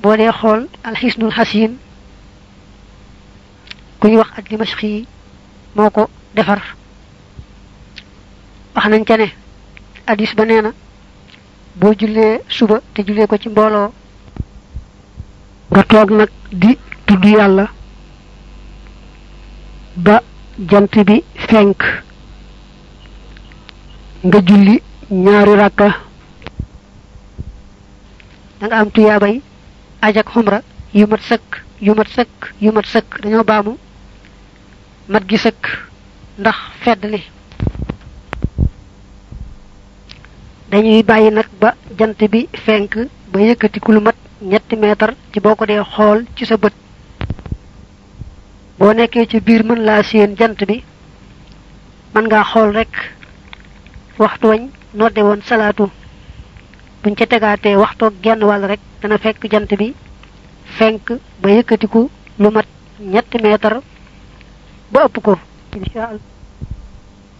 boo dee xool alxisnul xasin ku ñu wax ak dimashqi yi moo ko defar wax nañ ca ne hadis ba nee na boo jullee suba te jullee ko ci mbooloo nga toog nag di tudd yàlla ba jant bi fenk nga julli ñaari rakka da nga am tuyaabay aj ak xumra yu mat sëkk yu mat sëkk yu mat sëkk dañoo baamu mat gi sëkk ndax fedd li dañuy bàyyi nag ba jant bi fenk ba yëkkati ku lu mat ñetti meetar ci boo ko dee xool ci sa bët boo nekkee ci biir mën laa séen jant bi mën ngaa xool rek waxtu wañ nodde woon salaatu buñ ca tegaatee waxtoog genn wàll rek dana fekk jant bi fenk ba yëkkatiku lu mat ñetti meetar ba ëpp ko insha allah